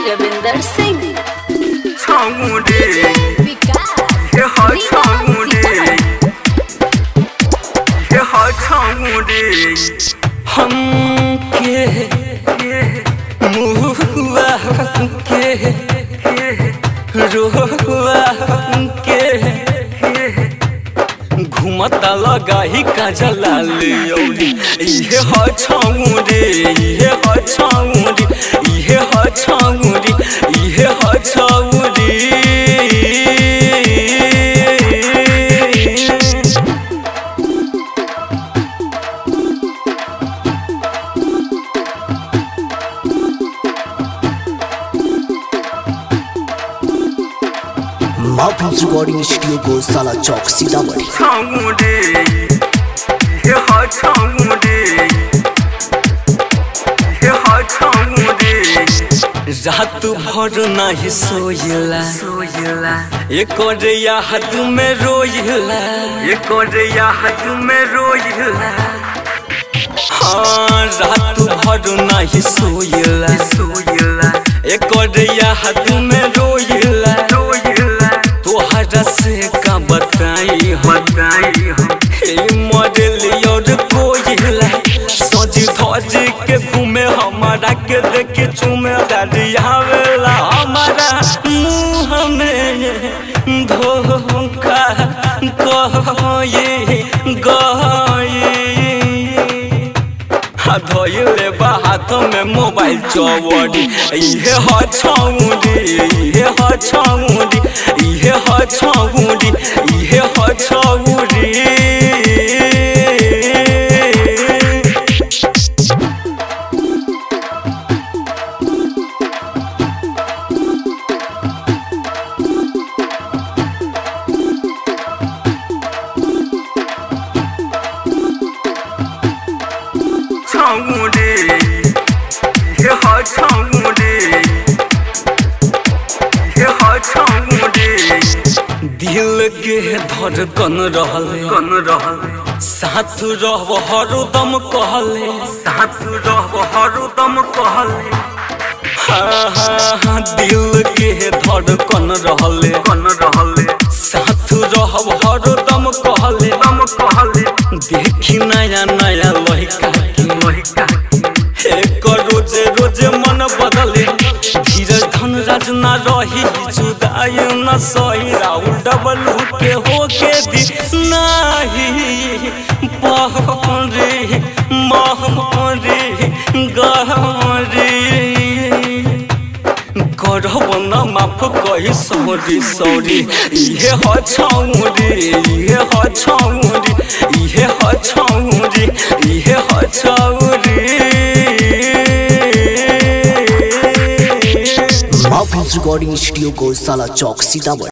रविंदर सिंह छामुंडे विकास ये हा छामुंडे ये हा छामुंडे हम के मुहुआ के रोहुआ के घुमता लगा ही काजला लियौरी इहे ह छौरी इहे ह छौरी इहे ह छौरी इहे ह छौरी माफिल्स रिकॉर्डिंग स्टूडियो को साला चौक सीतामढ़ी छामुंडे ये हा छामुंडे ये हा छामुंडे रात भर नहीं सोयला सोयला एक याद में रोयला ये कोरिया हाथ में रोयला हाँ रात भर नहीं सोयला सोयला एक याद में रोयला रोयला तोहरा से का बताई हम बताई हम हे मॉडल और कोयला सज धज के घूमे हमारा के देखे चुमे दरियावेला हमारा मुँह में धोखा कहे गए धोइले बा हाथ में मोबाइल चौवड़ी इहे ह छौरी इहे ह छौरी इहे ह छौरी इहे ह छौरी छामुंडे ये हा छामुंडे ये हा छामुंडे दिल के धड़कन रहले कन रहल साथ रह हरदम कहले साथ रह हरदम कहले हाँ हाँ हाँ दिल के धड़कन रहले कन रहले साथ रह हरदम कहले दम कहले देखी नया नया लड़का के वही काकी एक रोज रोज मन बदले धीरज धन राज न रही जुदाई न सही राहुल डबल के हो के दी नाही पहरे महरे गहरे करब न माफ कही सॉरी सॉरी इहे ह छौरी इहे ह छौरी इहे ह छौरी इहे ह छौरी माफिल्स रिकॉर्डिंग स्टूडियो को साला चौक सीतामढ़ी